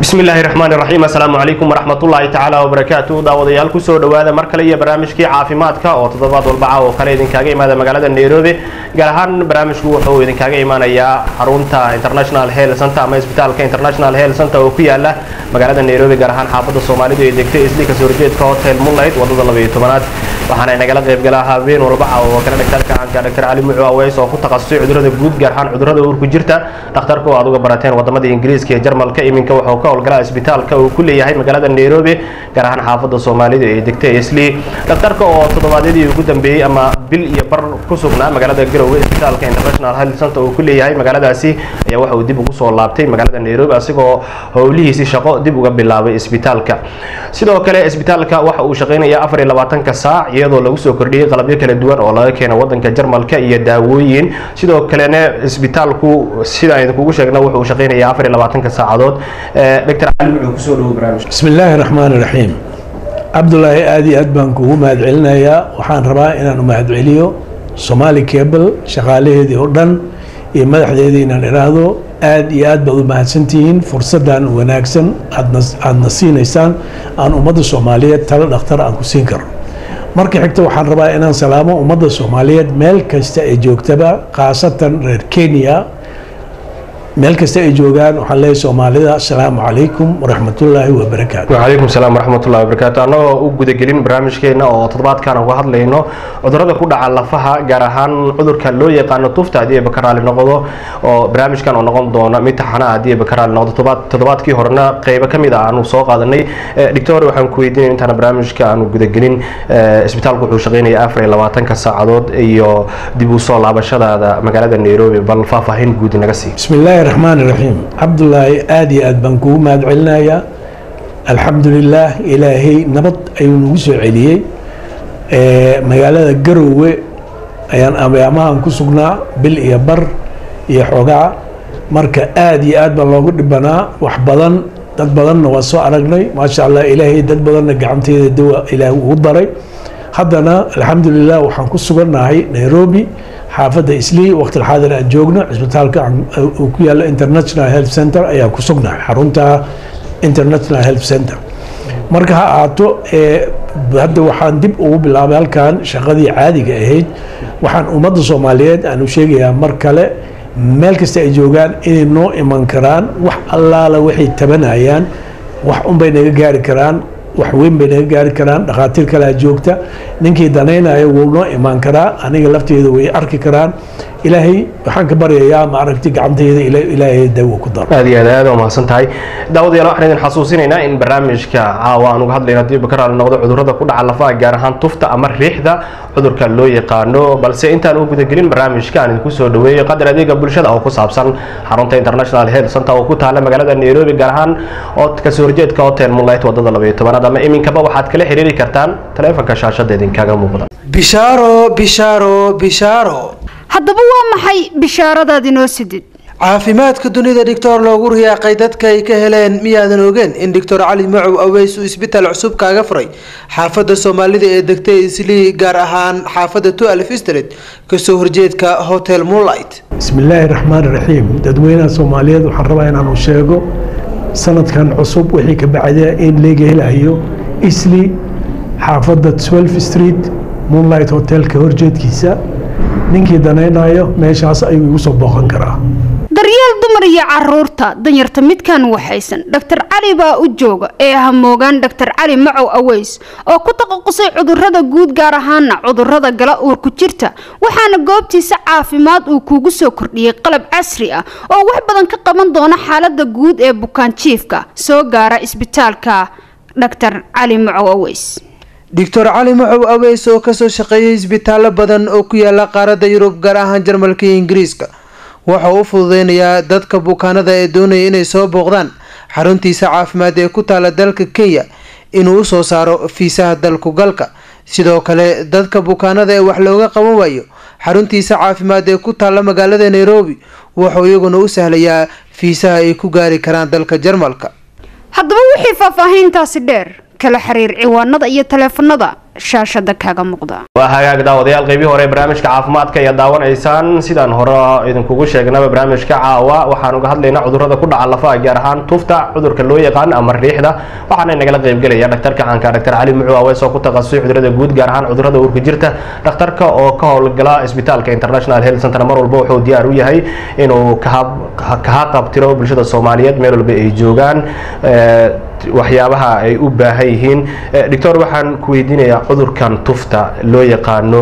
bismi illaahi raxmaan raxiim assalaamu calaykum waraxmatullaahi tacaala wabarakaatu daawadayaal kusoo dhowaada mar kale iyo barnaamijkii caafimaadka oo toddobaad walbaca oo kale idinkaaga imaada magaalada nairobi gaar ahaan barnaamijku wuxuu idinkaaga imaanayaa xarunta international health center ama isbitaalka international health center oo ku yaala magaalada nairobi gaar ahaan xaafadda soomaalidu ee degtay isli kasoo horjeedka hotel moonlight wadada labayo tobanaad waxaana nagala qaybgalaa habeen walbaca oo kale dhagtarka caanka dr cali mucu aweys oo ku takhasusay cudurada guud gaar ahaan cudurada uurku jirta dhakhtarka oo aad uga barateen wadamada ingiriiska iyo jarmalka iminka wuxuu ka howlgalaa isbitaalka uu ku leeyahay magaalada nairobi gaar ahaan xaafadda soomaalida ee degtay isli dhakhtarka oo toddobaadyadii ugu dambeeyey ama bil iyo bar ku sugnaa magaalada garowe isbitaalka international health center uu ku leeyahay magaaladaasi ayaa waxa uu dib ugu soo laabtay magaalada nairobi asigoo howlihiisii shaqo dib uga bilaabay isbitaalka sidoo kale isbitaalka waxa uu shaqaynayaa afar iyo labaatanka saac iyadoo lagu soo kordhiyey qalabyo kala duwan oo laga keeno wadanka jarmalka iyo daawooyin sidoo kalena isbitaalku sida aynu kugu sheegna wuxuu shaqaynayaa afar iyo labaatanka saacadood dr cali wuxuu kusoo dhawo barnaamij bismi illaahi raxmaan raxiim cabdulaahi aad iyo aad baan kugu mahadcelinayaa waxaan rabaa inaan u mahadceliyo somaali cable shaqaalaheedii oo dhan iyo madaxdeedii inaan idhaahdo aad iyo aad baad u mahadsantihiin fursaddan wanaagsan aadna siinaysaan aan ummadda soomaaliyeed talo dhakhtar aan ku siin karo marka xigta waxaan rabaa inaan salaamo ummadda soomaaliyeed meel kasta ay joogtaba khaasatan reer kenya meel kasta ay joogaan waxaan leeyahay soomaalida asalaamu calaykum waraxmatullaahi wabarakaatu wacalaykum salaam waraxmatullahi wabarakaatu annagoo u gudagelin barnaamijkeena oo toddobaadkan uga hadlayno cudurada ku dhaca lafaha gaar ahaan cudurka loo yaqaano tufta haddii ay bakaraali noqdo oo barnaamijkan oo noqon doona mid taxana haddii ay bakaraali noqdo toddobaadkii horena qeybo ka mid ah aanu soo qaadanay doctor waxaan ku weydiinaya intaana barnaamijka aanu gudagelin isbitaalku wuxuu shaqaynaya afar iyo labaatanka saacadood iyo dib u soo laabashadaada magaalada nairobi bal faahfaahin guud naga sii bismillahi raxmaan raxiim cabdulaahi aada iyo aad baan kugu mahad celinayaa alxamdulilaah ilaahay nabad ayuu nagu soo celiyey magaalada garowe ayaan amaamahan ku sugnaa bil iyo bar iyo xoogaa marka aada iyo aad baa loogu dhibanaa wax badan dad badanna waa soo aragnay maasha allah ilaahay dad badanna gacanteeda dawa ilaahay ugu daray haddana alxamdulilah waxaan ku sugannahay nairobi xaafadda islii waqtilxaadir aan joogno cisbitaalka uu ku yaalo international health center ayaa ku sugnahay xarunta international health center marka ha ahaato hadda waxaan dib ugu bilaabay halkan shaqadii caadiga ahayd waxaan ummadda soomaaliyeed aanu sheegayaa mar kale meel kasta ay joogaan inay noo iman karaan wax allaala waxay tabanayaan wax unbay naga gaari karaan wax weyn bay naga gaari karaan dhakhaatiir kalea joogta ninkii danaynaya wuu noo imaan karaa aniga lafteeda way arki karaan ilaahay waxaan ka baryayaa ma aragti gacantayda ilaahay dawo ku daro aad iyo aad aad waa mahadsan tahay daawadayaal waxaan idin xasuusinaynaa in barnaamijka caawa aan uga hadlayno haddii bakaraal noqdo cudurrada ku dhaca lafaha gaar ahaan tufta ama riixda cudurka loo yaqaano balse intaan u gudagelin barnaamijka aan idinku soo dhaweeyey qadar adeega bulshada oo ku saabsan xarunta international health center oo ku taala magaalada nairobi gaar ahaan oo kasoo horjeedka hotel moonlight wadada labayo tobanaad ama iminkaba waxaad kala xiriiri kartaan taleefanka shaashada idinkaga muuqda bishaaro bishaaro bishaaro haddaba waa maxay bishaaradaad inoo sidid caafimaadka dunida dhictor loogu riyaaqay dadka ay ka heleen miyaadan ogeen in doctor cali macow aweys uu isbitaal cusub kaaga furay xaafadda soomaalida ee degtay islii gaar ahaan xaafadda tualf street kasoo horjeedka hotel moonlight bismillaahi raxmaan raxiim dadweynaha soomaaliyeed waxaan rabaa inaanu sheego sanadkan cusub wixii ka bacda in leega helayo isli xaafadda twelve street moonlight hotelka horjeedkiisa ninkii danaynayo meeshaas ayuu igu soo booqan karaa daryeel dumar iyo caruurta danyarta midkan waxaysan dhaktar cali baa u jooga ee hamoogaan dhaktar cali macow aweys oo ku taqaqusay cudurada guud gaar ahaana cudurada gala uurku jirta waxaana goobtiisa caafimaad uu kuugu soo kordhiyey qalab casri ah oo wax badan ka qaban doona xaalada guud ee bukaanjiifka soo gaara isbitaalka dhaktar cali macow aweys doctor cali macow aweys oo kasoo shaqeeyay isbitaallo badan oo ku yaala qaaradda yurub gaar ahaan jarmalka iyo ingiriiska wuxuu u fududeynayaa dadka bukaanada ee doonaya inay soo booqdaan xaruntiisa caafimaad ee ku taala dalka kenya inuu usoo saaro fiisaha dalku galka sidoo kale dadka bukaanada ee wax looga qaban waayo xaruntiisa caafimaad ee ku taala magaalada nairobi wuxuu iyaguna u sahlayaa fiisaha ay ku gaari karaan dalka jarmalka haddaba wixii faahfaahiintaasi dheer kala xiriir ciwaanada iyo taleefanada shaashada kaaga muuqda waa hagaag daawadayaal qeybii hore barnaamijka caafimaadka ayaa daawanaysaan sidaan hore idinkugu sheegnaba barnaamijka caawa waxaan uga hadlaynaa cudurrada ku dhaca lafaha gaar ahaan tufta cudurka loo yaqaan ama riixda waxaana nagala qeybgelaya dhaktarka caanka dhaktar cali mucu awees oo ku takhasusay cudurrada guud gaar ahaan cudurrada uurka jirta dhakhtarka oo ka howlgala isbitaalka international health center mar walba wuxuu diyaar u yahay inuu kaha qabtiro bulshada soomaaliyeed meel walba ay joogaan waxyaabaha ay u baahan yihiin doctor waxaan ku weydiinayaa cudurkan tufta loo yaqaano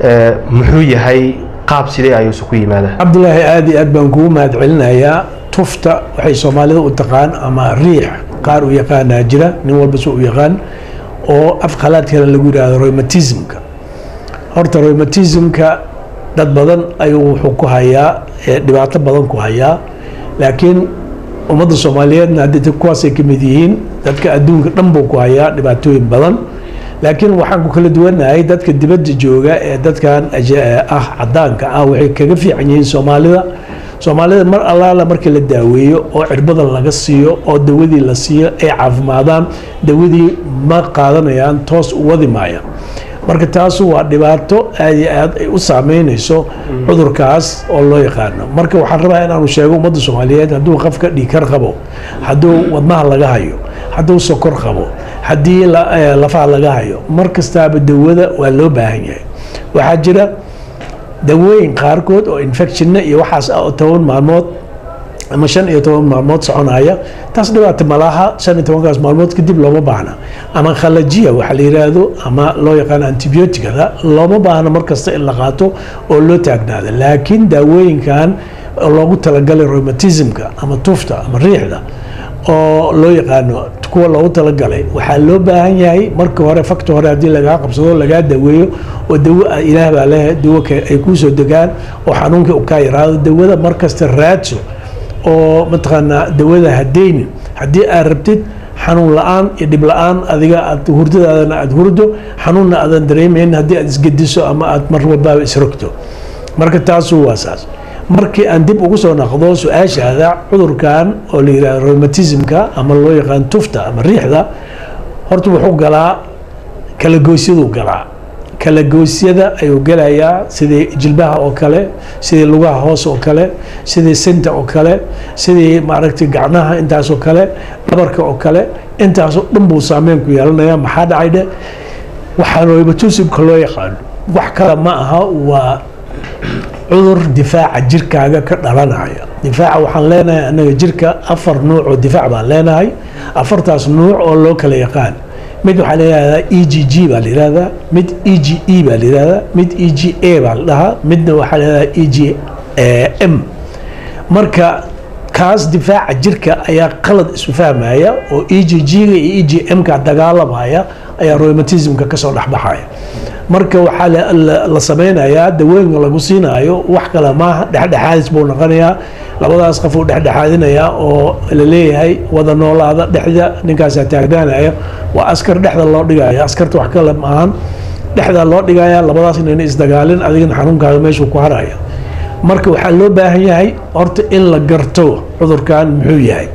muxuu yahay qaab sidee ayuusu ku yimaadaa cabdulaahi aada iyo aad baan kugu mahad celinayaa tufta waxay soomaalida u taqaan ama riix qaar u yaqaanaa jira nin walba si u yaqaan oo af khalaadkana lagu yidhaahdo romatismka horta romatismka dad badan ayuu wuxuu ku hayaa dhibaato badan ku hayaa laakiin ummadda soomaaliyeedna haddii kuwaasay ka mid yihiin dadka adduunka dhan buu ku hayaa dhibaatooyin badan laakiin waxaan ku kala duwanahay dadka dibadda jooga ee dadkan ah cadaanka ah waxay kaga fiican yihiin soomaalida soomaalida mar allaala markii la daaweeyo oo cirbada laga siiyo oo dawadii la siiyo ay caafimaadaan dawadii ma qaadanayaan toos u wadi maaya marka taasu waa dhibaato aada iyo aad ay u saameynayso cudurkaas oo loo yaqaano marka waxaan rabaa inaanu sheego ummadda soomaaliyeed hadduu qofka dhiikar qabo hadduu wadnaha laga hayo hadduu sokor qabo haddii lafaha laga hayo mar kastaaba dawada waa loo baahan yahay waxaa jira dawooyin qaarkood oo infectionna iyo waxaas ah oo toban maalmood ama shan iyo toban maalmood soconaya taas dhibaata malaha shan iyo tobankaas maalmood kadib looma baahna ama khalajiya waxa la yiraahdo ama loo yaqaano antibioticada looma baahna markasta in la qaato oo loo taagnaada laakiin daawooyinkan loogu talagalay rheumatismka ama tufta ama riixda oo loo yaqaano kuwa loogu talagalay waxaa loo baahan yahay marka hore fakta hore haddii lagaa qabsado lagaa daweeyo oo dawo ilaah baa leeyahay dawo ay kuusoo degaan oo xanuunka u kaa yaraado dawada markasta raadso oo mataqaanaa dawada hadaynin haddii aad rabtid xanuun la-aan iyo dhib la-aan adiga aad hurdadaadana aada hurdo xanuunna aadan dareemayn haddii aad isgediso ama aad mar walbaaba isrogto marka taasu waa saas markii aan dib ugu soo naqdo su-aashaada cudurkan oo la yidhahdo rheumatismka ama loo yaqaan tufta ama riixda horta wuxuu galaa kalagoysyaduu galaa kalagoosyada ayuu gelayaa sidii jilbaha oo kale sidii lugaha hoos oo kale sidii sinta oo kale sidii maaragtay gacnaha intaasoo kale dhabarka oo kale intaasoo dhan buu saameyn ku yeelanaya maxaa dhacay dhe waxaa rheumatismka loo yaqaano wax kale ma aha waa cudur difaaca jirkaaga ka dhalanaya difaaca waxaan leenahay anaga jirka afar nuuc oo difaac baan leenahay afartaas nuuc oo loo kala yaqaan mid waxaa layihahdaa e g g baa layihahdaa mid e g e baa layihahdaa mid e g a baa la dhahaa midna waxaa layihahdaa e g m marka kaas difaaca jirka ayaa qalad isu fahmaya oo e g g-ga iyo e g m-ka dagaalamaya ayaa rheumatismka kasoo dhexbaxaya marka waxaa la sameynayaa dawooyinka lagu siinaayo wax kale maaha dhexdhexaadis buu noqonayaa labadaas qof uu dhexdhexaadinayaa oo la leeyahay wada noolaada dhexda ninkaasaa taagnaanaya waa askar dhexda loo dhigaya askarta wax kale maahan dhexda loo dhigaya labadaas inayna isdagaalin adigana xanuunkaaga meeshuu ku haraya marka waxaa loo baahan yahay horta in la garto cudurkan muxuu yahay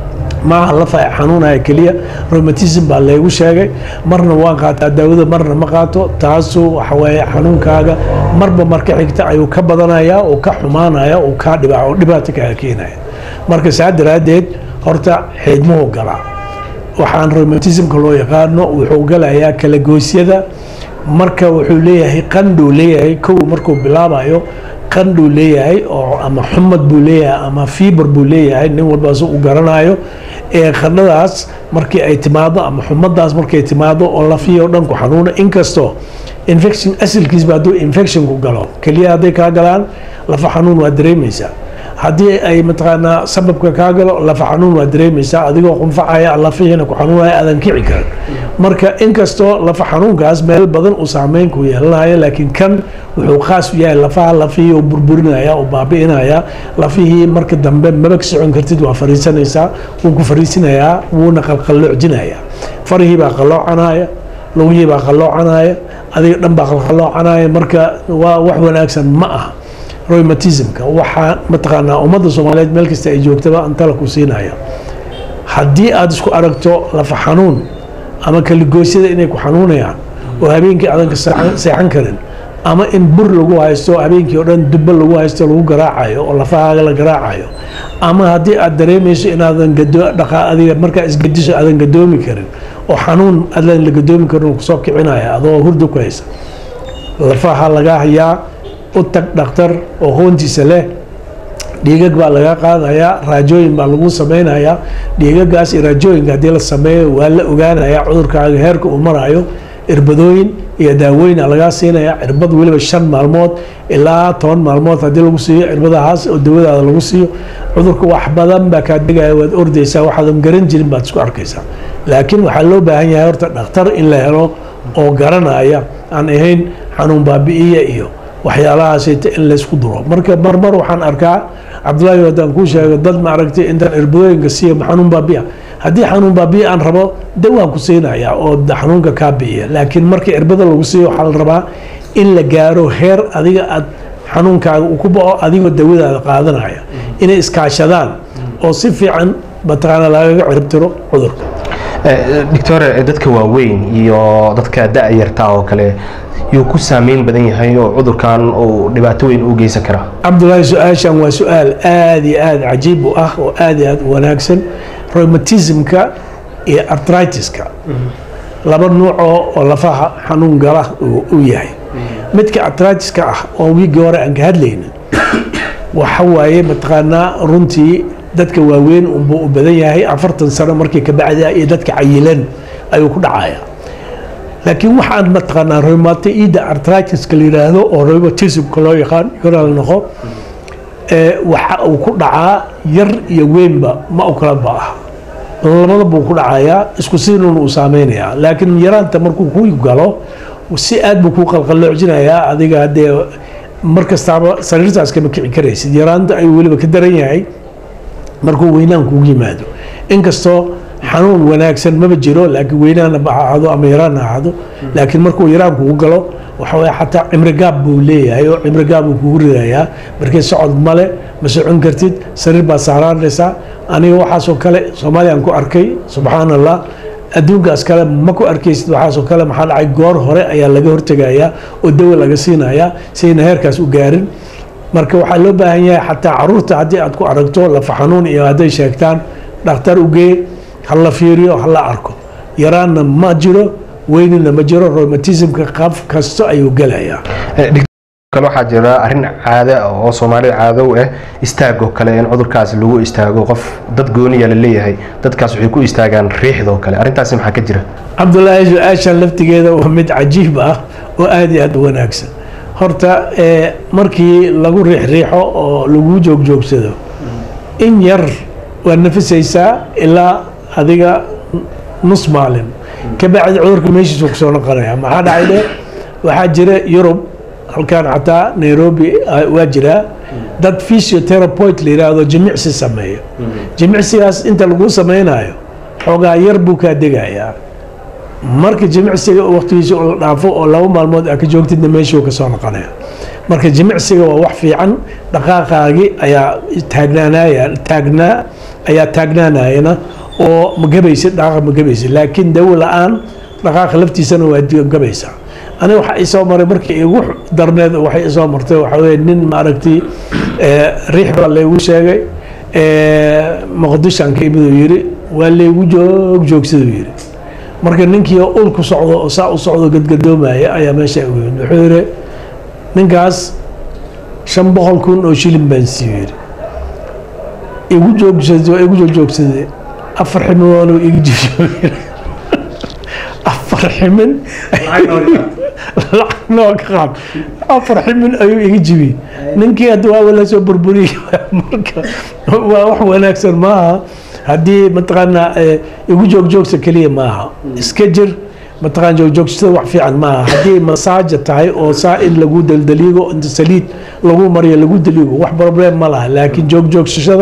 maaha lafa xanuunaya keliya rheumatism baa laygu sheegay marna waan qaataa daawada marna ma qaato taasu waxaweye xanuunkaaga marba marka xigta ayuu ka badanaya oo ka xumaanaya oo kaa dhiba oo dhibaato kaaga keenaya marka saa daraaddeed horta xiidmuhu galaa waxaan rheumatismka loo yaqaano wuxuu galayaa kalagoosyada marka wuxuu leeyahay qandhuu leeyahay kow markuu bilaabayo qandhuu leeyahay oo ama xumad buu leeyahay ama fiibar buu leeyahay nin walbaas u garanayo ee qandhadaas markii ay timaado ama xumadaas markay timaado oo lafiyo dhan ku xanuuna inkastoo infection asalkiisba hadduu infectionku galo keliya hadday kaa galaan lafa xanuun waa dareemaysaa haddii ay mataqaanaa sababka kaa galo lafa xanuun waa dareemaysaa adigoo qunfacaya lafihiina ku xanuunaya aadan kici karin marka inkastoo lafa xanuunkaas meel badan uu saameyn ku yeelanayo laakiin kan wuxuu khaas u yahay lafaha lafihii uu burburinaya uu baabi'inaya lafihii marka dambe mabag socon kartid waa fariisanaysaa wuu ku fariisinayaa wuuna qalqalloocdinaya farihii baa qalloocanaya lugihii baa qalloocanaya adiga dhan baa qalqalloocanaya marka waa wax wanaagsan ma aha rheumatismka waxaa mataqaanaa ummadda soomaaliyeed meel kasta ay joogtaba antala ku siinaya haddii aada isku aragto lafa xanuun ama kaligoosyada inay ku xanuunayaan oo habeenkii adan ka seexan- seexan karin ama in bur lagu haysto habeenkii oo dhan dubbo lagu haysto lagu garaacayo oo lafahaaga la garaacayo ama haddii aad dareemayso inaadan gado dhaqaa adiga markaa isgediso aadan gadoomi karin oo xanuun aadan la gadoomi karin uu kusoo kicinaya adoo hurda ku haysa lafaha laga hayaa u tag dhakhtar oo hoontiisa leh dhiigag baa laga qaadayaa raajooyin baa lagu sameynayaa dhiigagaas iyo raajooyinka haddii la sameeyo waa la ogaanayaa cudurkaaga heerka uu marayo irbadooyin iyo daawooyina lagaa siinaya cirbad weliba shan maalmood ilaa toban maalmood haddii lagu siiyo cirbadahaas oo dawadaada lagu siiyo cudurka wax badan baa kaa degaya waad ordaysaa waxaadan garan jirin baad isku arkaysaa laakiin waxaa loo baahan yahay horta dhakhtar in la helo oo garanaya aan ahayn xanuun baabi'iya iyo waxyaalahaasita in laysku duro marka marmar waxaan arkaa cabdullaahi haddaan kuu sheego dad ma aragtay intaan irbadooyinka siiya xanuun baabi'a haddii xanuun baabi'a aan rabo dawaan ku siinaya oo da- xanuunka kaa bi'iya laakiin markii irbada lagu siiyo waxaa la rabaa in la gaaro heer adiga aad xanuunkaaga uu ku bao adigoo dawadaada qaadanaya inay iskaashadaan oo si fiican mataqaana lagaga ciribtiro cudurka doctor dadka waaweyn iyo dadka da-yarta oo kale yuu ku saameyn badan yahay oo cudurkan uu dhibaato weyn u geysan karaa cabdullaahi su-aashan waa su-aal aada iyo aada cajiib u ah oo aada iyo aada u wanaagsan rheumatismka iyo artritiska laba nuucoo oo lafaha xanuun gala uu u yahay midka artritiska ah oo wiigii hore aan ka hadlayna waxa waaye mataqaanaa runtii dadka waaweyn unbuu u badan yahay afartan sano markii ka bacda iyo dadka cayilan ayuu ku dhacaya laakiin waxaan mataqaanaa rheumatoida artritiska la yidhaahdo oo rheumatismka loo yaqaan yoral noqo ee waxa uu ku dhacaa yar iyo weynba ma u kala ba ah labada buu ku dhacayaa isku siinuun uu saameynayaa laakiin yaraanta markuu ku galo si aad buu kuu qalqaloocinayaa adiga haddee mar kastaaba sariirtaas kama kici karaysid yaraanta ayuu weliba ka daran yahay markuu weynaan kugu yimaado inkastoo xanuun wanaagsan maba jiro laakiin weynaana ba ha ahaado ama yaraan ha ahaado laakiin markuu yaraan kugu galo waxa weye xataa cimrigaab buu leeyahay oo cimrigaab buu kugu ridayaa markii socod male ma socon kartid sariir baad saaraanaysaa aniga waxaasoo kale soomaaliyaan ku arkay subxaan allah adduunkaas kale ma ku arkaysid waxaasoo kale maxaa dhacay goor hore ayaa laga hortegayaa oo dawa laga siinayaa sayna heerkaas u gaarin marka waxaa loo baahan yahay xataa caruurta haddii aad ku aragto lafa xanuun iyo hadday sheegtaan dhakhtar ugee ha la fiiriyo ha la arko yaraanna ma jiro weynina ma jiro rheumatismka qaf kasto ayuu gelayaa kale waxaa jira arrin caade ah oo soomaalida caado u ah istaagoo kale in cudurkaas lagu istaago qof dad gooniya la leeyahay dadkaas waxay ku istaagaan riixdoo kale arrintaasi maxaa ka jira cabdullaahi su-aashan laftigeeda waa mid cajiib ah oo aada iyo aada u wanaagsan horta ee markii lagu riixriixo oo lagu joogjoogsado in yar waad nafisaysaa ilaa adiga nus maalin ka bacdi cudurka meeshiisu kusoo noqonaya maxaa dhacay dhe waxaa jira yurub halkan xataa nairobi ah, waa jiraa dad physiotherapeutic la yidhaahdo jimicsi sameeya jimicsigaas inta lagu sameynayo xoogaa yar buu kaa degayaa marka jimicsiga waqtigiisa oo la dhaafo oo laba maalmood aa ka joogtidna meeshuu kasoo noqonaya marka jimicsiga waa wax fiican dhaqaaqaagii ayaa taagnaanaya taagnaa ayaa taagnaanayana oo ma gabaysid dhaqaaqa ma gabaysid laakiin dawo la-aan dhaqaaqa laftiisana waa gabaysaa aniga waxaa isoo maray markii igu darneed waxay isoo martay waxaa weye nin maaragtay riix baa laygu sheegay muqdishaan ka imid uu yidhi waa laygu joog joogsaduu yidhi marka ninkii ul ku socdo oo saa u socdo gadgadoomaya ayaa meesha ugu yimid wuxuu yidhi ninkaas shan boqol kun oo shilin baan siiyo yidhi igu joogsada igu joogjoogsaday afar ximinoonu igu joogjoogay afar ximin lacag noo ka qaad afar ximin ayuu iga jibiyey ninkii hadda waaba la soo burburiyey marka waa wax wanaagsan maaha haddii mataqaanaa igu joogjoogsa keliya maaha iska jir mataqaan joogjoogsada wax fiican maaha haddii masaaja tahay oo saa in lagu daldaliigo inta saliid lagu mariyo lagu daliigo wax problem ma laha laakiin joogjoogsashada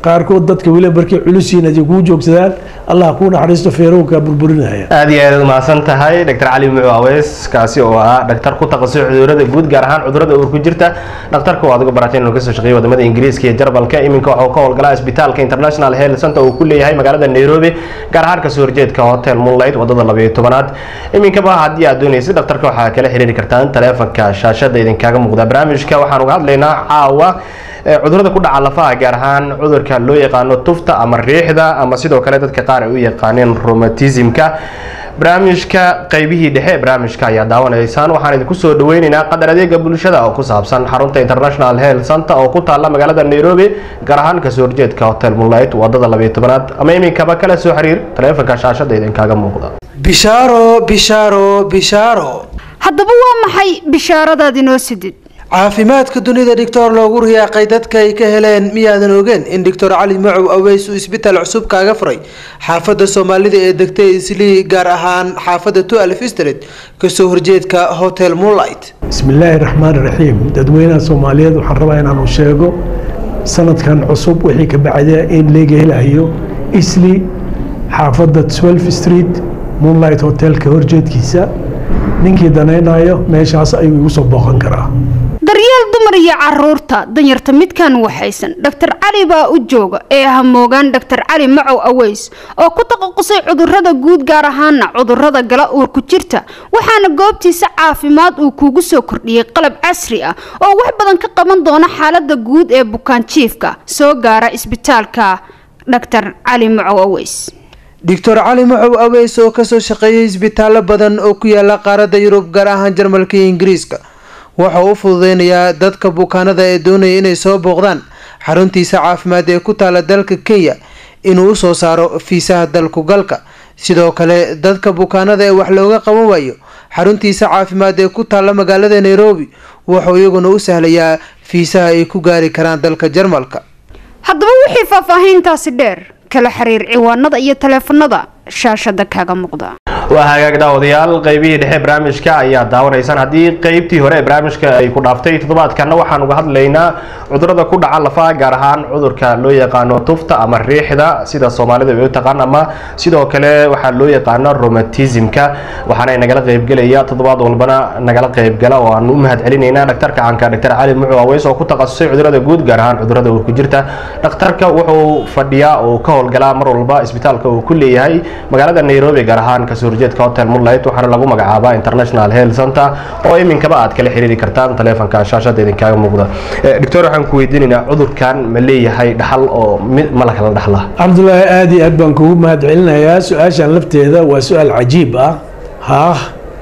qaarkood dadka weli markay culisiin haday kuu joogsadaan allah kuu naxariisto feerowkaa burburinaya aad iyo aad mahadsan tahay dr cali mucu aweys kaasi oo ah dhaktar ku takhasusay cudurada guud gaar ahaan cudurada uur ku jirta dhakhtarka oo adigu baratay inuu kasoo shaqeeyay wadamada ingiriiska iyo jarbalka iminka waxuu ka howlgalaa isbitaalka international health center uu ku leeyahay magaalada nairobi gaar ahaan kasoo horjeedka hotel moonlight wadada labayo tobanaad iminkaba haddii aad doonaysid dhakhtarka waxaa kala xiriiri kartaan taleefanka shaashada idinkaaga muuqda barnaamijka waxaan uga hadlaynaa caawa cudurada ku dhaca lafaha gaar ahaan cudurka loo yaqaano tufta ama riixda ama sidoo kale dadka qaar ay u yaqaaneen romatismka barnaamijka qaybihii dhexe ee barnaamijka ayaa daawanaysaan waxaan idinku soo dhaweyneynaa qadar adeega bulshada oo ku saabsan xarunta international health center oo ku taala magaalada nairobi gaar ahaan kasoo horjeedka hotel moonlight wadada labayo tobanaad ama iminkaba kala soo xiriir taleefanka shaashada idinkaaga muuqda bishaaro bishaaro bishaaro haddaba waa maxay bishaaradaad inoo sidid caafimaadka dunida dhictor loogu riyaaqay dadka ay ka heleen miyaadan ogeen in doctor cali macow aweys uu isbitaal cusub kaaga furay xaafadda soomaalida ee degtay islii gaar ahaan xaafadda tualf street kasoo horjeedka hotel moonlight bismi illaahi raxmaan raxiim dadweynaha soomaaliyeed waxaan rabaa inaanu sheego sanadkan cusub wixii ka bacda in laga helayo isli xaafadda twelve street moonlight hotelka horjeedkiisa ninkii danaynayo meeshaas ayuu igu soo booqan karaa daryeel dumar iyo caruurta danyarta midkan waxaysan dhaktar cali baa u jooga ee hamoogaan dhaktar cali macow aweys oo ku taqasusay cudurada guud gaar ahaana cudurada gala uur ku jirta waxaana goobtiisa caafimaad uu kuugu soo kordhiyey qalab casri ah oo wax badan ka qaban doona xaalada guud ee bukaan jiifka soo gaara isbitaalka dhaktar cali macow aweys doctor cali macow aweys oo kasoo shaqeeyay isbitaallo badan oo ku yaala qaaradda yurub gaar ahaan jarmalka iyo ingiriiska waxa uu u fududeynayaa dadka bukaanada ee doonaya inay soo booqdaan xaruntiisa caafimaad ee ku taala dalka kenya inuu usoo saaro fiisaha dalku galka sidoo kale dadka bukaanada ee wax looga qaban waayo xaruntiisa caafimaad ee ku taala magaalada nairobi wuxuu iyaguna u sahlayaa fiisaha ay ku gaari karaan dalka jarmalka haddaba wixii faahfaahiintaasi dheer kala xiriir ciwaanada iyo taleefanada shaashada kaaga muuqda waa hagaag daawadayaal qaybihii dhexe barnaamijka ayaa daawanaysaan haddii qaybtii hore ee barnaamijka ay ku dhaaftay toddobaadkana waxaan uga hadlaynaa cudurada ku dhaca lafaha gaar ahaan cudurka loo yaqaano tufta ama riixda sida soomaalida ay u taqaan ama sidoo kale waxaa loo yaqaano romatismka waxaana nagala qaybgelaya toddobaad walbana nagala qaybgala oo aan u mahad celinaynaa dhaktarka caanka dhaktar cali mucu aweys oo ku takhasusay cudurada guud gaar ahaan cudurada uur ku jirta dhakhtarka wuxuu fadhiyaa oo ka howlgalaa mar walba isbitaalka uu ku leeyahay magaalada nairobi gaar ahaan kasoo horjeedka hotel moonlight waxaana lagu magacaabaa international health center oo iminkaba aad kala xiriiri kartaan taleefanka shaashada idinkaaga muuqda doctor waxaan ku weydiinaynaa cudurkan ma leeyahay dhaxal oo mid ma la kala dhaxla cabdulaahi aada iyo aad baan kugu mahad celinayaa su-aashan lafteeda waa su-aal cajiib ah haah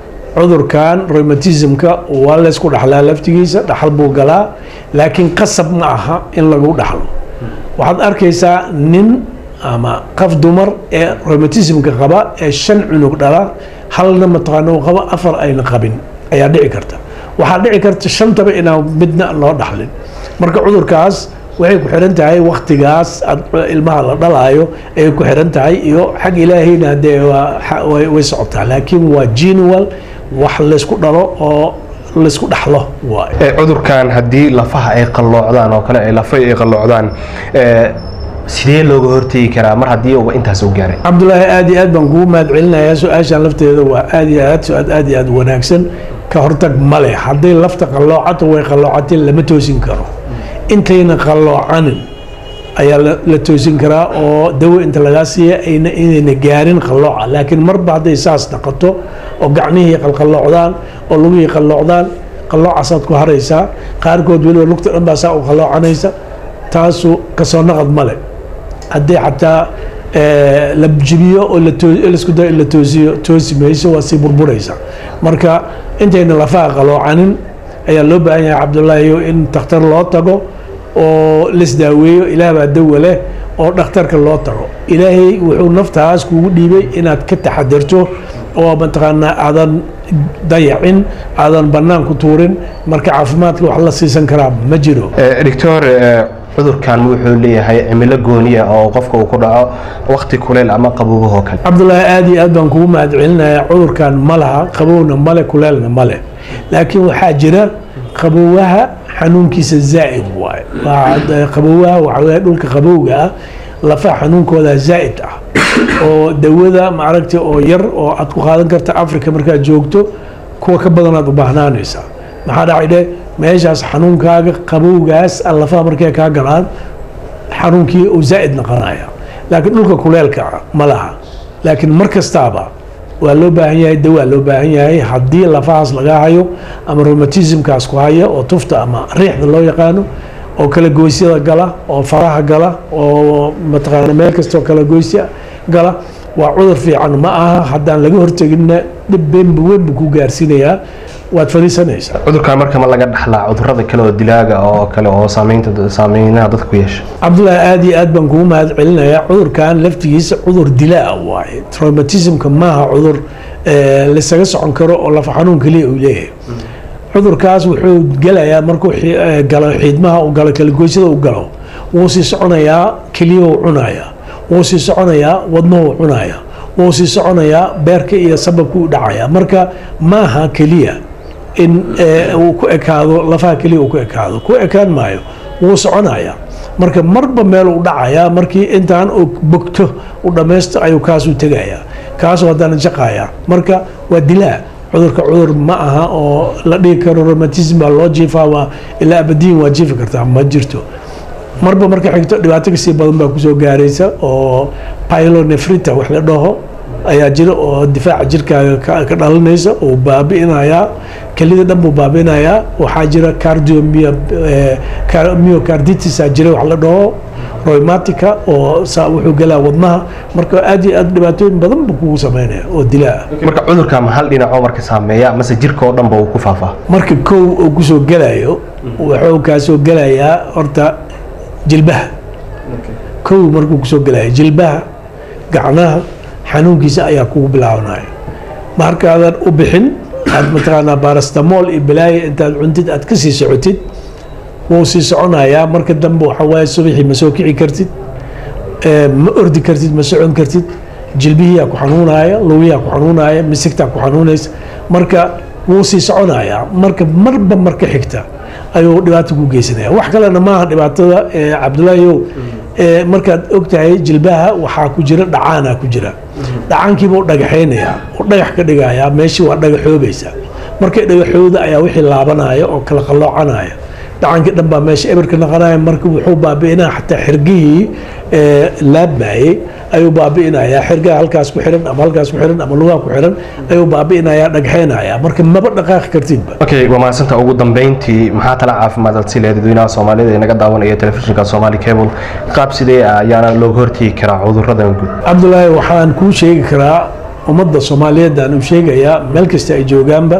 cudurkan rheumatismka waa laysku dhaxlaa laftigiisa dhaxal buu galaa laakiin qasab ma aha in lagu dhaxlo waxaad arkaysaa nin ama qaf dumar ee rheumatismka qaba ee shan cunug dhala halna mataqaana uu qabo afar ayna qabin ayaa dhici karta waxaa dhici karta shantaba inaan midna loo dhaxlin marka cudurkaas waxay ku xiran tahay waktigaas ilmaha la dhalaayo ayay ku xiran tahay iyo xag ilaahayna dee way socotaa laakiin waa genual wax laysku dhalo oo laysku dhaxlo waay cudurkan haddii lafaha ay qalloocdaan oo kale lafa ay qalloocdaan sidee looga hortegi karaa mar haddii uba intaas u gaaray cabdulaahi aada iyo aad baan kugu mahad celinayaa su-aashan lafteeda waa aada iyo aad su-aal aada iyo aad wanaagsan ka hortag male hadday lafta qalloocato way qalloocatay lama toosin karo intayna qalloocanin ayaa la toosin karaa oo dawo inta lagaa siiya ayna inayna gaarin qallooca laakiin marba hadday saas naqato oo gacmihii qalqalloocdaan oo lugihii qalloocdaan qalloocasaad ku haraysaa qaarkood weliba lugta dhan baa saa u qalloocanaysa taasu kasoo naqad male haddii xataa la jibiyo oo laisku dayo in la toosiyo toosi mayso waa sii burburaysa marka intayna lafaha qaloocanin ayaa loo baahan yahay cabdulaahi in takhtar loo tago oo laisdaaweeyo ilaah baa dawa leh oo dhakhtarka loo tago ilaahay wuxuu naftaas kugu dhiibay inaad ka taxadirto oo mataqaanaa aadan dayacin aadan bannaan ku tuurin marka caafimaadka wax la siisan karaa ma jiro doctor cudurkan wuxuu leeyahay cimilo gooniya oo qofka uu ku dhaco wakti kuleyl ama qabowahoo kale cabdulaahi aada iyo aad baan kugu mahad celinayaa cudurkan ma laha qabowna male kuleelna male laakiin waxaa jira qaboowaha xanuunkiisa zaa'id waaye Waa- qaboowaha waxaa weeye dhulka qabowga ah lafaha xanuunkooda zaa'id ah oo dawada maaragta oo yar oo aad ku qaadan karta africa markaad joogto kuwa ka badanaad u baahnaanaysaa maxaa dhacay dhe meeshaas xanuunkaaga qabowgaas ah lafaha markay kaa galaan xanuunkii uu zaa'id noqonaya laakiin dhulka kuleelka ah ma laha laakiin mar kastaaba waa loo baahan yahay dawaa loo baahan yahay haddii lafahaas laga hayo ama rheumatismkaas ku haya oo tufta ama riixda loo yaqaano oo kala goysyada gala oo faraha gala oo mataqaana meel kastoo kala goysya gala waa cudur fiican ma aha haddaan laga horteginna dhib beenba weyn buu ku gaarsiinayaa waad fadhiisanaysaa cudurkan marka ma laga dhaxlaa cudurada kale oo dilaaga oo kale oo saameynta saameynaha dadka ku yeesha cabdullaahi aad iyo aad baan kugu mahad celinayaa cudurkan laftigiisa cudur dilaa waaye traumatismka maaha cudur eh, lasaga socon karo oo lafa xanuun keliya uu leeyahay cudurkaas wuxuu gelayaa markuu xi- eh, galo xiidmaha uu galo kalagoysada uu galo wuu sii soconayaa keliyahuu cunayaa wuu sii soconayaa wadnuhu cunayaa wuu sii soconayaa beerka iyo sababka u dhacaya marka maaha keliya in eh, uu ku ekaado lafaha keliya uu ku ekaado ku ekaan maayo wuu soconayaa marka marba meel uu dhacayaa markii intaan uu bogto u dhammaysto ayuu kaasuu tegayaa kaasuu haddana jaqayaa marka waa dilaa cudurka cudur ma aha oo la dhihi karo rheumatism baa loo jiifaa waa ilaa abadiin waa jiifi kartaa ma jirto marba marka xigto dhibaato kasii badan baa kusoo gaaraysa oo pylonefrita wax la dhaho ayaa jira oo difaaca jirkaaga ka ka dhalanaysa oo baabi'inayaa kelida dhan buu baabi'inayaa waxaa jira cardio myocarditis aa jira wax la dhaho rheumatica oo saa wuxuu gelaa wadnaha marka aad iyo aad dhibaatooyin badan buu kugu sameynaya oo dilaa ah marka cudurka ma hal dhinacoo marka saameeya mase jirka oo dhanba uu ku faafaa marka kow uu kusoo gelayo wuxuu kaasoo gelayaa horta jilbaha kow markuu kusoo gelayo jilbaha gacnaha xanuunkiisa ayaa kugu bilaabanaya markaadan u bixin aad mataqaanaa baarastamool iyo bilaaya intaad cuntid aad ka sii socotid wuu sii soconayaa marka dambe waxa waaye subaxii ma soo kici kartid ee, ma ordi kartid ma socon kartid jilbihiyaa ku xanuunaya lugiyaa ku xanuunaya misigtaa ku xanuunaysa marka wuu sii soconayaa marka marba marka xigta ayuu dhibaato ku geysanaya wax kalena maaha dhibaatada ee, cabdulaahiyow ee, markaad ogtahay jilbaha waxaa ku jira dhacaanaa ku jira dhacaankiiba u dhagaxaynayaa oo dhagax ka dhigaya meeshii waa dhagaxoobaysa markay dhagaxooda ayaa wixii laabanaya oo kala qalloocanaya dhacankii dhan baa meesha eberka naqanaya marka wuxuu baabi'inaya xataa xirgihii ee, laabmayey ayuu baabi'inayaa xirgaha halkaas ku xiran ama halkaas ku xiran ama lugaha ku xiran ayuu baabi'inayaa dhagxaynaya marka maba dhaqaaqi kartidba okay waa mahadsanta ugu dambeyntii maxaa tala caafimaad aad si leedahay dadweynaha soomaalida ee naga daawanaya telefishinka somali cable qaab sidee ah ayaana looga hortegi karaa cuduradan guud cabdulaahi waxaan kuu sheegi karaa ummadda soomaaliyeed aan u sheegayaa meel kasta ay joogaanba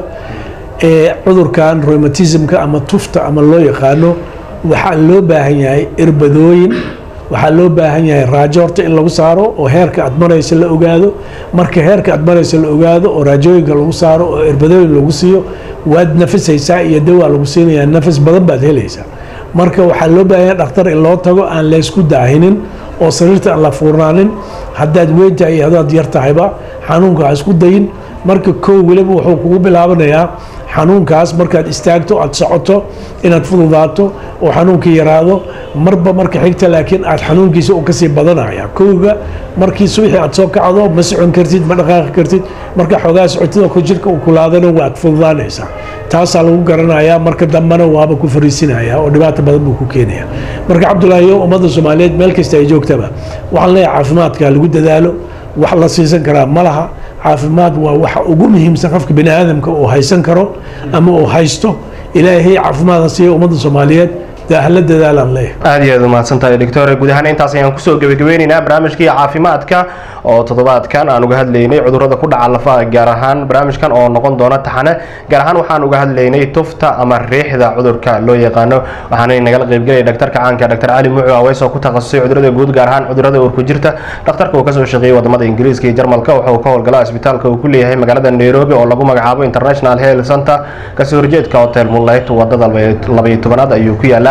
ee cudurkan rheumatismka ama tufta ama loo yaqaano waxaa loo baahan yahay irbadooyin waxaa loo baahan yahay raajo horta in lagu saaro oo heerka aad maraysa la ogaado marka heerka aad maraysa la ogaado oo raajooyinka lagu saaro oo irbadooyin lagu siiyo waad nafisaysaa iyo dawaa lagu siinayaa nafis badan baad helaysaa marka waxaa loo baahan yahay dhakhtar in loo tago aan laysku daahinin oo sariirta aan la fuurnaanin haddaad weyn tahay iyo haddaad yar tahayba xanuunka ha isku dayin marka kow weliba wuxuu kugu bilaabanayaa xanuunkaas markaad istaagto aad socoto inaad fududaato oo xanuunkii yaraado marba marka xigta laakiin aad xanuunkiisa uu kasii badanaya kowga markii subaxii aad soo kacdo ma socon kartid ma dhaqaaqi kartid marka xoogaa socotida ku jirka uu kulaadana waad fududaanaysaa taasaa lagu garanayaa marka dambena waaba ku fariisinaya oo dhibaato badan buu ku keenaya marka cabdulaahi yo ummadda soomaaliyeed meel kasta ay joogtaba waxaan leeyahay caafimaadka lagu dadaalo wax la siisan karaa ma laha caafimaad waa waxa ugu muhiimsan qofka bini aadamka uu haysan karo ama uu haysto ilaahay caafimaadka siiya ummadda soomaaliyeed dee hala dadaalaan leeyahay aad iyo aad umahadsantahay doctor guud ahaan intaas ayaan kusoo gebagabeyneynaa barnaamijkii caafimaadka oo toddobaadkan aan uga hadlaynay cudurrada ku dhaca lafaha gaar ahaan barnaamijkan oo noqon doona taxane gaar ahaan waxaan uga hadlaynay tufta ama riixda cudurka loo yaqaano waxaana nagala qaybgelaya dhaktarka caanka dr cali mucu aweys oo ku takhasusay cudurrada guud gaar ahaan cudurrada uurku jirta dhakhtarka uu kasoo shaqeeyey wadamada ingiriiska iyo jarmalka wuxuu ka howlgalaa isbitaalka uu ku leeyahay magaalada nairobi oo lagu magacaabo international health center kasoo horjeedka hotel moonlight wadada labaiyo tobanaad ayuu ku yaalaa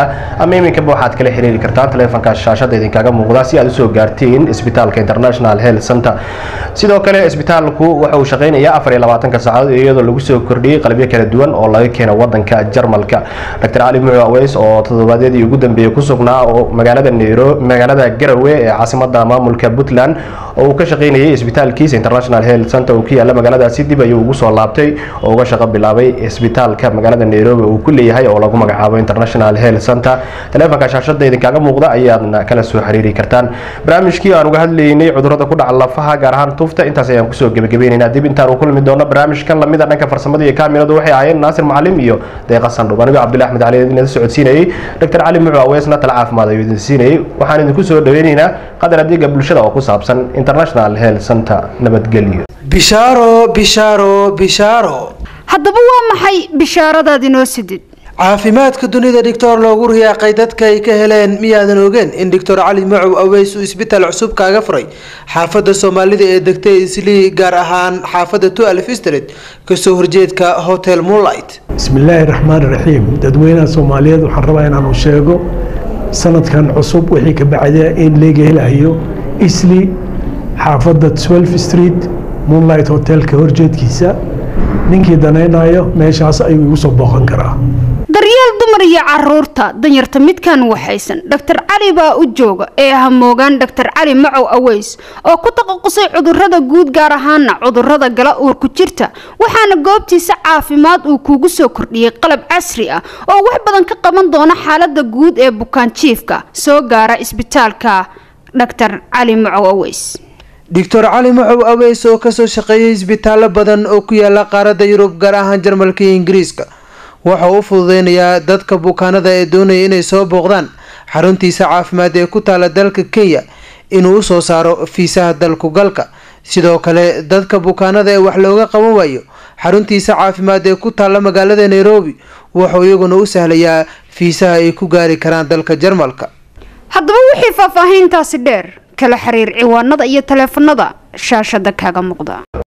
ama iminkaba waxaad kala xiriiri kartaan taleefanka shaashada idinkaga muuqda si aad usoo gaartiin isbitaalka international health center sidoo kale isbitaalku waxa uu shaqeynayaa afar iyo labaatanka saacadood iyadoo lagu soo kordhiyey qalabyo kala duwan oo laga keeno wadanka jarmalka dr cali mucu aweys oo toddobaadyadii ugu dambeeyey ku sugnaa oo magaalada nairobi magaalada garowe ee caasimada maamulka puntland oo uu ka shaqeynayay isbitaalkiisa international health center uu ku yaala magaaladaasi dib ayuu ugu soo laabtay oo uga shaqo bilaabay isbitaalka magaalada nairobi uu ku leeyahay oo lagu magacaabo international health center taleefanka shaashada idinkaga muuqda ayaadna kala soo xiriiri kartaan barnaamijkii aan uga hadlaynay cudurada ku dhaca lafaha gaar ahaan tufta intaas ayaan kusoo gebagabaynaynaa dib intaan u kulmi doono barnaamijkan lamida dhanka farsamada iyo kaamiradu waxay ahaayeen naasir macalim iyo deeqa sandhub anigo cabdullah axmed cali idin socodsiinayay dr cali mucu aweesna tala caafimaad ayuu idin siinayay waxaan idinku soo dhaweynaynaa qadar adeega bulshada oo ku saabsan international health center nabadgelyo bishaaro bishaaro bishaaro haddaba waa maxay bishaaradaad inoo sidid caafimaadka dunida dhictor loogu riyaaqay dadka ay ka heleen miyaadan ogeen in doctor cali macow aweys uu isbitaal cusub kaaga furay xaafadda soomaalida ee degtay islii gaar ahaan xaafadda tualf street kasoo horjeedka hotel moonlight bismi illaahi raxmaan raxiim dadweynaha soomaaliyeed waxaan rabaa inaanu sheego sanadkan cusub wixii ka bacda in laga helayo isli xaafadda 12 street moonlight hotelka horjeedkiisa ninkii danaynayo meeshaas ayuu igu soo booqan karaa daryeel dumar iyo caruurta danyarta midkan waxaysan dhaktar cali baa u jooga ee hamoogaan dhaktar cali macow aweys oo ku taqasusay cudurada guud gaar ahaana cudurada gala uurku jirta waxaana goobtiisa caafimaad uu kuugu soo kordhiyey qalab casri ah oo wax badan ka qaban doona xaalada guud ee bukaan jiifka soo gaara isbitaalka dhaktar cali macow aweys doctor cali macow aweys oo kasoo shaqeeyay isbitaallo badan oo ku yaala qaaradda yurub gaar ahaan jarmalka iyo ingiriiska waxa uu u fududeynayaa dadka bukaanada ee doonaya inay soo booqdaan xaruntiisa caafimaad ee ku taala dalka kenya inuu usoo saaro fiisaha dalku galka sidoo kale dadka bukaanada ee wax looga qaban waayo xaruntiisa caafimaad ee ku taalla magaalada nairobi wuxuu iyaguna u sahlayaa fiisaha ay ku gaari karaan dalka jarmalka haddaba wixii faahfaahiintaasi dheer kala xiriir ciwaanada iyo taleefanada shaashada kaaga muuqda